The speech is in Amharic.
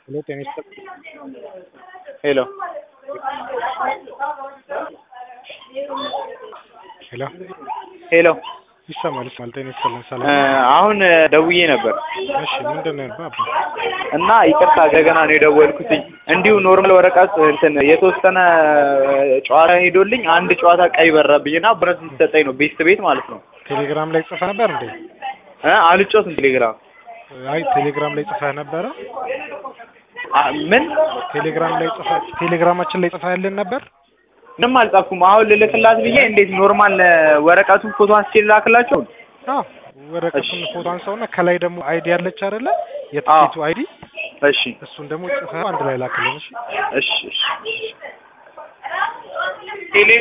ሄሎ ጤና ይስጥልኝ። ሄሎ ሄሎ ሄሎ ይሰማል ይሰማል። ጤና ይስጥልኝ። እ ሰላም አሁን ደውዬ ነበር እሺ፣ ምንድን ነው ያልኩህ አባ? እና ይቅርታ ገገና ነው የደወልኩትኝ። እንዲሁ ኖርማል ወረቀት እንትን የተወሰነ ጨዋታ ሄዶልኝ አንድ ጨዋታ ቀይ በራብኝና ብረት ሊሰጠኝ ነው ቤስት ቤት ማለት ነው። ቴሌግራም ላይ ጽፈህ ነበር እንዴ? እ አልጮትም ቴሌግራም አይ ቴሌግራም ላይ ጽፈህ ነበረ? አ- ምን ቴሌግራም ላይ ጽፈህ ቴሌግራማችን ላይ ጽፈህ ያለን ነበር? ምንም አልጻፍኩም። አሁን ልልክላት ብዬ እንዴት ኖርማል ወረቀቱን ፎቶ አንስቼ ልላክላቸው? አዎ ወረቀቱን ፎቶ አንሳውና ከላይ ደግሞ አይዲ ያለች አይደለ? አዎ። የትኬቱ አይዲ እሺ እሱን ደግሞ ጽፈህ አንድ ላይ ላክልን። እሺ እሺ እሺ ቴሌ